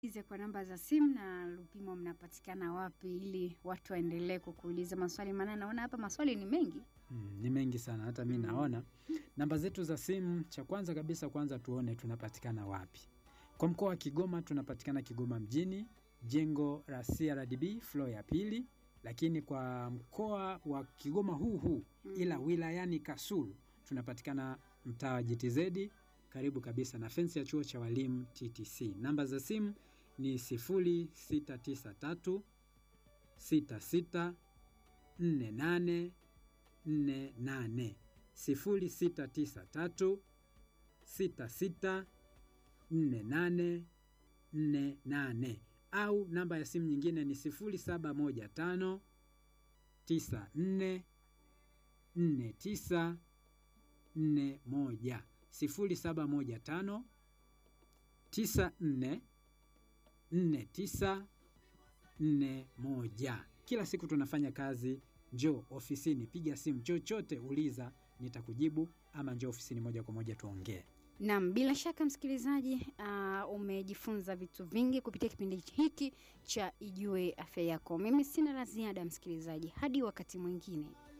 Ize kwa namba za simu na Lupimo mnapatikana wapi ili watu waendelee kukuuliza maswali, maana naona hapa maswali ni mengi. Mm, ni mengi sana hata mi naona. Namba zetu za simu, cha kwanza kabisa, kwanza tuone tunapatikana wapi. Kwa mkoa wa Kigoma tunapatikana Kigoma mjini, jengo la CRDB floor ya pili, lakini kwa mkoa wa Kigoma huu huu ila wilayani Kasulu tunapatikana mtaa wa GTZ karibu kabisa na fensi ya chuo cha walimu TTC. Namba za simu ni 0693 66 48 48 0693 66 48 48 au namba ya simu nyingine ni 0715 94 49 41 0715 94 49 41. Kila siku tunafanya kazi. Njoo ofisini, piga simu, chochote uliza, nitakujibu ama njoo ofisini moja kwa moja tuongee. Naam, bila shaka msikilizaji, uh, umejifunza vitu vingi kupitia kipindi hiki cha Ijue Afya Yako. Mimi sina la ziada msikilizaji, hadi wakati mwingine.